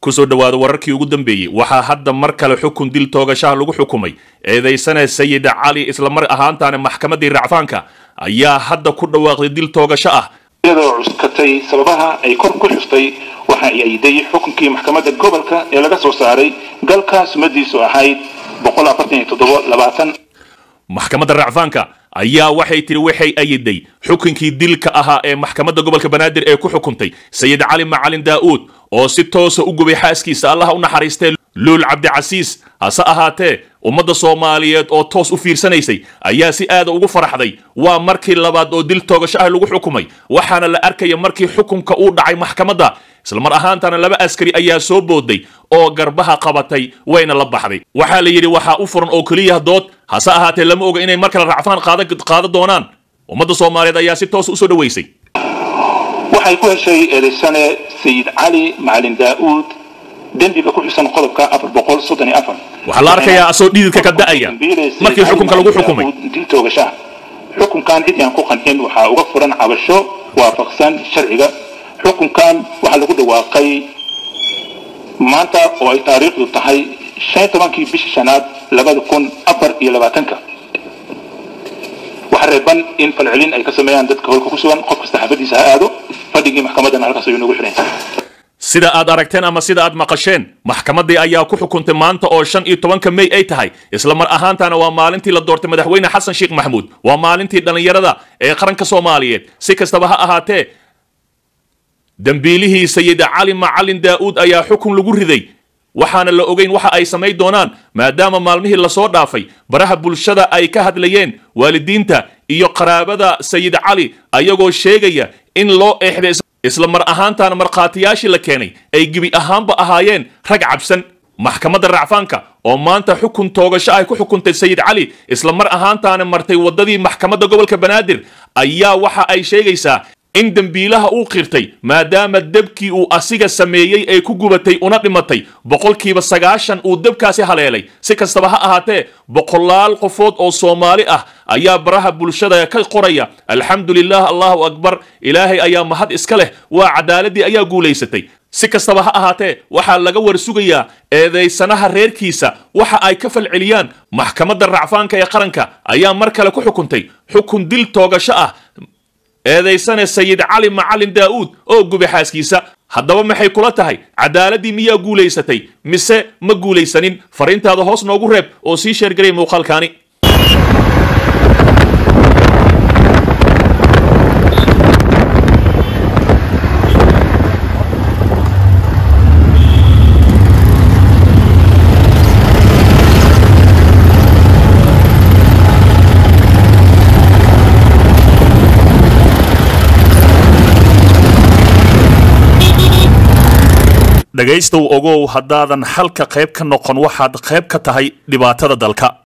kusoo dhowaada wararkii ugu dambeeyey waxaa hadda mar kale xukun dil toogashaha lagu xukumay eedaysana sayid cali islamar ahaantaana maxkamaddii racfaanka ayaa hadda ku dhawaaqday dil toogasho ah iyadoo cuskatay sababaha ay kor ku xuftay waxa ay ayday xukunkii maxkamadda gobolka ee laga soo saaray galka sumadiisu ahayd maxkamadda racfaanka ayaa waxay tiri waxay ayiday xukunkii dilka ahaa ee maxkamadda gobolka banaadir ee ku xukuntay sayid cali macalin daa'uud oo si toosa u gubay xaaskiisa allaha u naxariistee luul cabdicasiis hase ahaatee ummadda soomaaliyeed oo toos u fiirsanaysay ayaa si aada ugu faraxday waa markii labaad oo dil toogasho ah lagu xukumay waxaana la arkaya markii xukunka uu dhacay maxkamadda islamar ahaantana laba askari ayaa soo booday oo garbaha qabatay wayna la baxday waxaa la yidhi waxaa u furan oo keliya dood hase ahaatee lama oga inay mar kale racfaan qaada doonaan ummadda soomaaliyeed ayaa si toos usoo dhaweysay waxay ku heshay eedaysane sayid cali macalin daa'uud dembiga ku xusan qodobka waxaa la arkayaa asoo dhididka ka da'aya markii xukunka lagu xukumay dil toogashaha xukunkan cid aan ku qancin waxaa uga furan cabasho waafaqsan sharciga xukunkan waxaa lagu dhawaaqay maanta oo ay taariikhdu tahay shan tobankii bishii shanaad labada kun afar iyo labaatanka waxaa reeban in falcelin ay ka sameeyaan dadka holka ku sugan qof kasta xaafadiisa ha aado fadhigii maxkamaddana halkaas ayuu nagu xiran sida aad aragteen ama sida aad maqasheen maxkamaddii ayaa ku xukuntay maanta oo shan iyo tobanka mey ay tahay isla mar ahaantana waa maalintii la doortay madaxweyne xasan sheekh maxamuud waa maalintii dhallinyarada ee qaranka soomaaliyeed si kastaba ha ahaatee dembiilihii sayid cali macalin daa'uud ayaa xukun lagu riday waxaana la ogeyn waxa ay samayn doonaan maadaama maalmihii lasoo dhaafay baraha bulshada ay ka hadlayeen waalidiinta iyo qaraabada sayid cali ayagoo sheegaya in loo eexday isla mar ahaantaana markhaatiyaashii la keenay ay gebi ahaanba ahaayeen rag cabsan maxkamadda racfaanka oo maanta xukun toogasho ay ku xukuntay sayid cali isla mar ahaantaana martay waddadii maxkamadda gobolka banaadir ayaa waxa ay sheegaysaa in dembiilaha uu qirtay maadaama debkii uu asiga sameeyey ay ku gubatay una dhimatay boqolkiiba sagaashan uu debkaasi haleelay si kastaba ha ahaatee boqolaal qofood oo soomaali ah ayaa baraha bulshada ka qoraya alxamdulilah allahu akbar ilaahay ayaa mahad iska leh waa cadaaladii ayaa guulaysatay si kastaba ha ahaatee waxaa laga warsugayaa eedaysanaha reerkiisa waxa ay ka falceliyaan maxkamadda racfaanka ee qaranka ayaa mar kale ku xukuntay xukun dil toogasho ah eedaysane sayid cali macalin daa'uud oo gubay xaaskiisa haddaba maxay kula tahay cadaaladii miyaa guulaysatay mise ma guulaysanin fariintaada hoos noogu reeb oo sii sheergaray muuqaalkaani dhegaystow ogow haddaadan halka qayb ka noqon waxaad qayb ka tahay dhibaatada dalka